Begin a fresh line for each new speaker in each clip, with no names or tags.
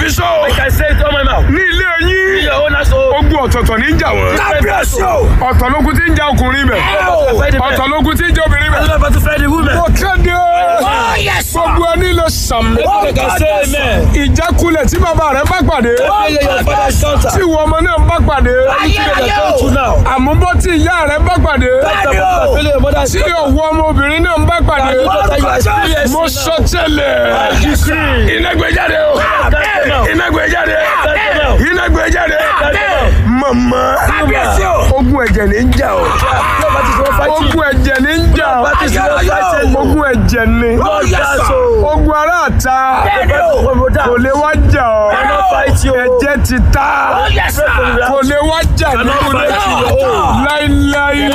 fi sọ o.
I can say it on my mouth.
ní ilé
In
yín
your own household.
ogun ọ̀tọ̀ọ̀tọ̀ ní í jà wọ́n.
kábíyèsí o.
ọ̀tọ̀ lógun tí ń jà ọkùnrin bẹ̀. ọ̀tọ̀ lógun tí ń jà obìnrin bẹ̀.
I'm not about to fight the women.
mo kéde
Oh, yes, sir.
gbogbo ẹni lè sàmì.
I can say amen.
ìjákulẹ̀ tí bàbá rẹ̀ bá pàdé
Failure your father's
tí
daughter.
ìwọ ọmọ náà bá pàdé
You are going through now.
àmúbọ́ tí ìyá rẹ̀ bá pàdé
Failure your mother's
tí ọ̀wọ́ ọmọbìnrin náà bá pàdé
daughter. You are experiencing
mo sọ tẹ́lẹ̀
decree.
iná gbé jáde o iná gbé jáde iná gbé jáde mama
kábíyèsí o.
ogun ẹ̀jẹ̀ ní ń jà o ogun ẹ̀jẹ̀ ní ń jà o ogun ẹ̀jẹ̀ ní ogun ara àta kò lè wá jà ọ ẹ̀jẹ̀ ti ta
Oh, yes, sir.
kò lè wá jà nínú ilé láíláí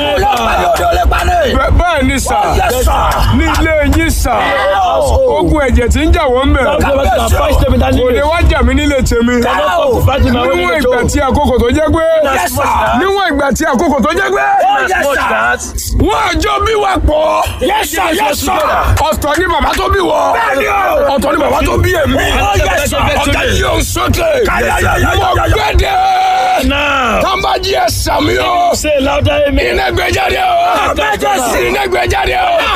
Bẹ́- bẹ́ẹ̀ ni sà
Yes, sir.
ní ilé yín sà ogun ẹ̀jẹ̀ tí ń jà wọ́n bẹ̀ kò lè wá jà mí nílé tèmi níwọ̀n ìgbà tí àkókò tó jẹ́ pé
Yes, sir.
níwọ̀n ìgbà tí àkókò tó jẹ́ pé wọ́n àjọ bí wà pọ̀
Yes, sir. Yes, sir.
ọ̀tọ̀ ni bàbá tó bí wọ
Bẹ́ẹ̀ni o.
ọ̀tọ̀ ni bàbá tó bí èmi
Oh, yes, sir.
ọ̀gá yìí ò sókè
Káyáyáyáyá.
mo gbẹ́dẹ̀
Now,
tàǹbàjì ẹ̀ sàmì o
say louder amen.
iná gbé jáde o iná gbé jáde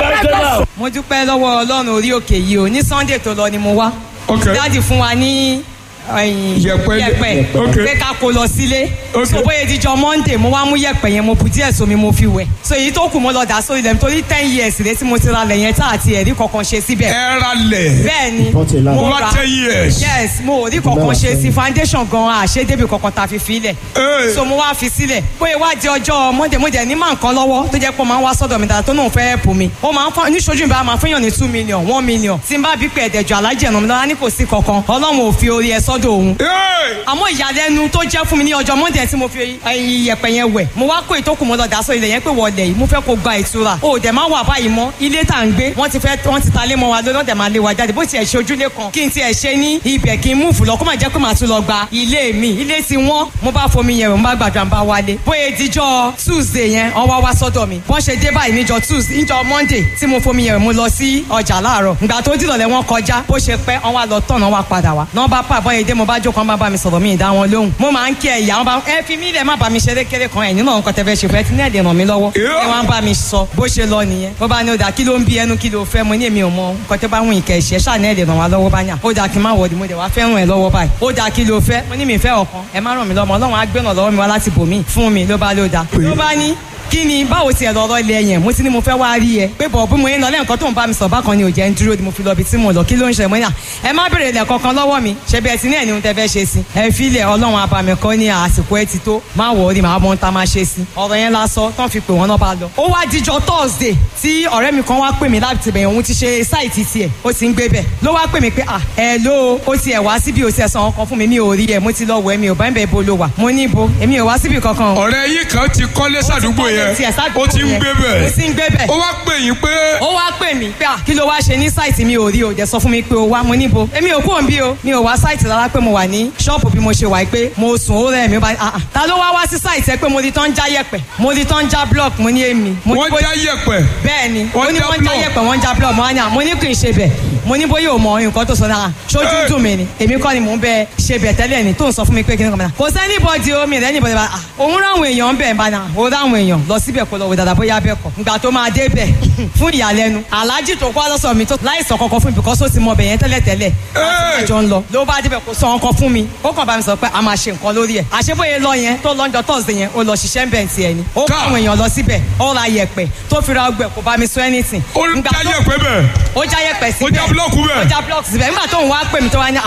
o.
mo dúpẹ́ lọ́wọ́ ọlọ́run orí òkè yìí o ní sunday tó lọ ni mo wá
Ok.
dáàdì fún wa ní ẹ̀yìn,
Yẹ̀pẹ̀.
yẹ̀pẹ̀
Ok.
pé ká kó lọ sílé
Ok.
so bóyá ìdíjọ monday mo wá mú yẹ̀pẹ̀ yẹn mo bù díẹ̀ sómi mo fi wẹ̀ so èyí tó kù mo lọ dà sórí ilẹ̀ nítorí ten years rẹ tí mo ti ra lẹ̀ yẹn tá àti ẹ̀rí kankan ṣe síbẹ̀
ẹ ra lẹ̀
bẹ́ẹ̀ ni
mo
mo
bá
ra
ten years.
yes mo ò rí kankan ṣe sí foundation gan àṣedébì kankan ta fi filẹ̀
Hey.
so mo wá fi sílẹ̀ bóyá wá di ọjọ́ monday mo jẹ́ ní máa nǹkan lọ́wọ́ tó jẹ́ pé ó máa ń wá sọ́dọ̀ mi dáadáa tó náà fẹ́ ẹ̀pù mi ó máa ń fọ́ níṣojú ìbára máa fẹ́yàn ní two million one million tí n bá bí pé ẹ̀dẹ̀jọ alájẹ̀ ẹ̀nà mi lọ́la ní kò sí kankan ọlọ́run ò fi orí ẹ sọ́dọ̀ òun
Hey.
àmọ́ ìyàlẹ́nu tó jẹ́ fún mi ní ọjọ́ monday tí mo fi ẹyin yẹ̀pẹ̀ yẹn wẹ̀ mo wá kó ìtókù mo lọ dà sọ ilẹ̀ yẹn pé wọlé yìí mo fẹ́ kó gba ìtura o dẹ̀ máa wà báyìí mọ́ ilé tá à ń gbé wọ́n ti fẹ́ wọ́n ti ta lé mọ́ wa lórí wọ́n dẹ̀ máa lé wa jáde bó tiẹ̀ ṣe ojúlé kan kí n tiẹ̀ ṣe ní ibẹ̀ kí n múùfù lọ kó má jẹ́ pé màá tún lọ gba ilé mi ilé ti wọ́n mo bá fomi yẹn wẹ̀ mo bá gbàdúrà mo bá wálé bóyá ìdíjọ́ tuesday yẹn wọ́n wá wá sọ́dọ̀ mi bọ́n ṣe dé báyìí níjọ́ tuesday níjọ́ monday tí mo fomi yẹn wẹ̀ mo lọ sí ọjà láàárọ̀ ìgbà tó dìrọ̀lẹ́ wọn kọjá bó ṣe pẹ́ wọ́n wá lọ tọ̀nà wá padà wá náà bá pa àbọ̀yẹ dé mo bá jókòó wọn bá bá mi sọ̀rọ̀ mi ìdá wọn lóhùn mo máa ń kí ẹ ìyá wọn bá ẹ fi mí lẹ̀ má bá mi ṣeré kéré kan ẹ̀ nínú àwọn nǹkan tẹ́fẹ́ ṣe fẹ́ tí nẹ́ẹ̀dẹ̀ ràn mí lọ́wọ́ ẹ wá ń bá mi sọ bó ṣe lọ nìyẹn bó bá ní ó dà kí ló ń bí ẹnu kí ló fẹ́ mo ní èmi ò mọ nǹkan tẹ́ bá wùn ìkẹ́ ìṣẹ́ ṣáà nẹ́ẹ̀dẹ̀ ràn wá lọ́wọ́ bá yàn ó dà kí n má wọ̀dì mo dẹ̀ wá fẹ́ràn ẹ lọ́wọ́ báyìí ó dà kí ló fẹ́ mo ní mi fẹ́ ọ̀kan ẹ má ràn mí lọ́mọ ọlọ́run á gbẹ̀nà lọ́wọ́ mi wá láti bò mí fún mi ló bá ló dà ló bá ní kí ni báwo tiẹ̀ lọ́rọ́ ilé yẹn mo ti ní mo fẹ́ wá rí ẹ pé bọ̀ bí mo yẹn lọ lẹ́yìn kan tó ń bá mi sọ bákan ni ò jẹ́ ń dúró ni mo fi lọ ibi tí mo lọ kí ló ń ṣe mo ní à ẹ má béèrè ilẹ̀ kankan lọ́wọ́ mi ṣe bí ẹ ti ní ẹ̀ ní ohun tẹ́ fẹ́ ṣe sí ẹ fi ilẹ̀ ọlọ́run abàmì kan ní àsìkò ẹ ti tó má wọ̀ ọ́ rí màá mọ ohun tá a máa ṣe sí ọ̀rọ̀ yẹn lásọ tán fi pè wọ́n náà bá lọ. ó wá díjọ thursday tí ọ̀rẹ́ mi kan wá pè mí láti bẹ̀yẹ̀ òun ti ṣe sáìtì tiẹ̀ ó ti ń gbé bẹ̀ ló wá pè mí pé à ẹ ló ó tiẹ̀ wá síbi ó tiẹ̀ san ọkàn fún mi mi ò rí ẹ mo ti lọ wọ ẹ mi ò bá ń bẹ̀ bo ló wà mo ní ibo èmi ò wá síbi kankan o
ọ̀rẹ́ yìí kan ti kọ́lé sàdúgbò yẹn ó ti ń gbé
ó
bẹ̀
ti ń gbé bẹ̀
ó wá pè yín pé
ó wá pè mí pé à kí ló wá ṣe ní sáìtì mi ò rí o dẹ̀ sọ fún mi pé o wá mo níbo èmi ò kúrò ń bí o mi ò wá sáìtì rárá pé mo wà ní ṣọ́ọ̀bù bí mo ṣe wà pé mo sùn ó rẹ̀ mi ó bá ah ah ta ló wá wá sí sáìtì ẹ pé mo di tán já yẹ̀pẹ̀ mo di tán já block mo ní èmi mo ní
wọ́n
bó-
já yẹ̀pẹ̀
bẹ́ẹ̀ ni
Wọ́n
ó ní
já
wọ́n já
block.
yẹ̀pẹ̀ wọ́n já block mo wá ní à mo ní kì í ṣe bẹ̀ mo ní bóyá o mọ nǹkan tó sọ náà ṣojú
Hey.
dùn mí ni èmi kọ́ ni mò ń bẹ ṣe bẹ̀ tẹ́lẹ̀ ni tó ń sọ fún mi pé kí ni kò mọ̀ náà kò sẹ́ni bọ́dì omi rẹ̀ níbọ̀dì bá òun ráwọn èèyàn ń bẹ̀ ń bá náà ó ráwọn èèyàn lọ síbẹ̀ kó lọ wò dáadáa bóyá bẹ́ẹ̀ kọ́ ìgbà tó máa dé bẹ̀ fún ìyàlẹ́nu aláàjì tó kọ́ lọ́sọ̀ mi tó láìsàn kankan fún mi because ó ti mọ bẹ̀ yẹn tẹ́lẹ̀ tẹ́lẹ̀
Hey.
àjọ ń lọ ló bá débẹ̀ kó sọ ọkàn fún mi ó kàn bá mi sọ pé a máa ṣe nǹkan lórí ẹ̀ àṣebóye lọ yẹn tó lọ́njọ́ tọ́sídẹ̀ẹ́ yẹn ó lọ ṣiṣẹ́ ń bẹ̀ tiẹ̀ ni ó kọ́
Ká.
àwọn èèyàn lọ síbẹ̀ ó ra yẹ̀pẹ̀ tó fi ra ọgbẹ̀ kó bá mi sọ anything.
ó
Ìgbà
já
tó-
yẹ̀pẹ̀ bẹ̀
ó já yẹ̀pẹ̀ síbẹ̀
ó já búlọ́ọ̀kù bẹ̀
ó já blọọkì síbẹ̀ nígbà tó ń wá pè mí tó wá ní